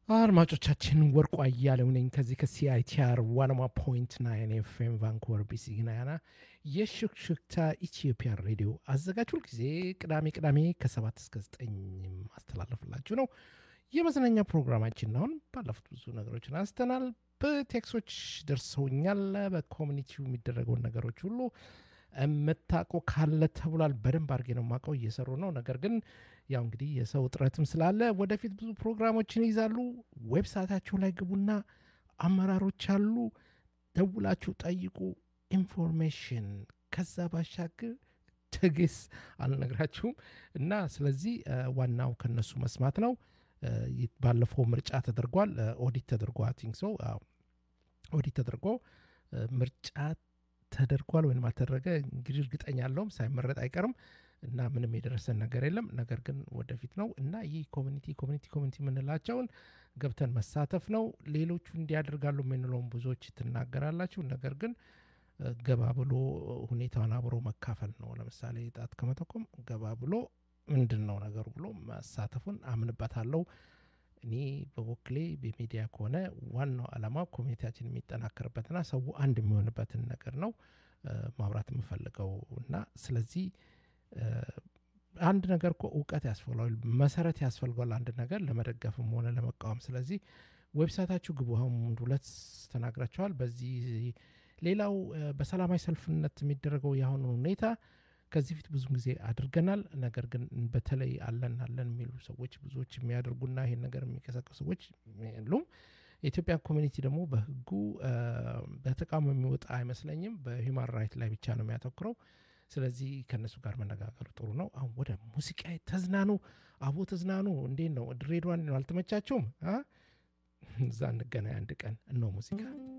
አድማጮቻችን ወርቁ አያሌው ነኝ ከዚህ ከሲአይቲአር ዋናማ ፖይንት ናይን ኤፍኤም ቫንኩቨር ቢሲ ግናያና የሹክሹክታ ኢትዮጵያን ሬዲዮ አዘጋጅ ሁልጊዜ ቅዳሜ ቅዳሜ ከሰባት እስከ ዘጠኝ ማስተላለፍላችሁ ነው። የመዝናኛ ፕሮግራማችን አሁን ባለፉት ብዙ ነገሮችን አንስተናል። በቴክሶች ደርሰውኛል። በኮሚኒቲው የሚደረገውን ነገሮች ሁሉ የምታውቁ ካለ ተብሏል። በደንብ አድርጌ ነው የማውቀው፣ እየሰሩ ነው። ነገር ግን ያው እንግዲህ የሰው እጥረትም ስላለ ወደፊት ብዙ ፕሮግራሞችን ይዛሉ። ዌብሳይታቸው ላይ ግቡና አመራሮች አሉ፣ ደውላችሁ ጠይቁ ኢንፎርሜሽን። ከዛ ባሻገር ትግስ አልነግራችሁም እና ስለዚህ ዋናው ከነሱ መስማት ነው። ባለፈው ምርጫ ተደርጓል፣ ኦዲት ተደርጎ ቲንክ ሰው ኦዲት ተደርጎ ምርጫ ተደርጓል ወይም አልተደረገ እንግዲህ እርግጠኛ ያለውም ሳይመረጥ አይቀርም እና ምንም የደረሰን ነገር የለም። ነገር ግን ወደፊት ነው እና ይህ ኮሚኒቲ ኮሚኒቲ ኮሚኒቲ የምንላቸውን ገብተን መሳተፍ ነው። ሌሎቹ እንዲያደርጋሉ የምንለውን ብዙዎች ትናገራላችሁ። ነገር ግን ገባ ብሎ ሁኔታውን አብሮ መካፈል ነው። ለምሳሌ ጣት ከመጠቆም ገባ ብሎ ምንድን ነው ነገሩ ብሎ መሳተፉን አምንበታለሁ። እኔ በበኩሌ በሚዲያ ከሆነ ዋናው ዓላማ ኮሚኒቲያችን የሚጠናከርበትና ሰው አንድ የሚሆንበትን ነገር ነው ማብራት የምፈልገው እና ስለዚህ አንድ ነገር እኮ እውቀት ያስፈልገዋል፣ መሰረት ያስፈልገዋል አንድ ነገር ለመደገፍም ሆነ ለመቃወም። ስለዚህ ዌብሳይታችሁ ግቡ። አሁን ሁለት ተናግራቸዋል። በዚህ ሌላው በሰላማዊ ሰልፍነት የሚደረገው የአሁኑ ሁኔታ ከዚህ ፊት ብዙ ጊዜ አድርገናል። ነገር ግን በተለይ አለን አለን የሚሉ ሰዎች ብዙዎች የሚያደርጉና ይሄን ነገር የሚቀሰቀሱ ሰዎች የሉም። የኢትዮጵያ ኮሚኒቲ ደግሞ በህጉ በተቃውሞ የሚወጣ አይመስለኝም። በሂውማን ራይት ላይ ብቻ ነው የሚያተኩረው። ስለዚህ ከእነሱ ጋር መነጋገር ጥሩ ነው። አሁን ወደ ሙዚቃ ተዝናኑ፣ አቦ ተዝናኑ። እንዴት ነው ድሬዳዋን ነው አልተመቻቸውም? እዛ እንገናኝ አንድ ቀን እነው ሙዚቃ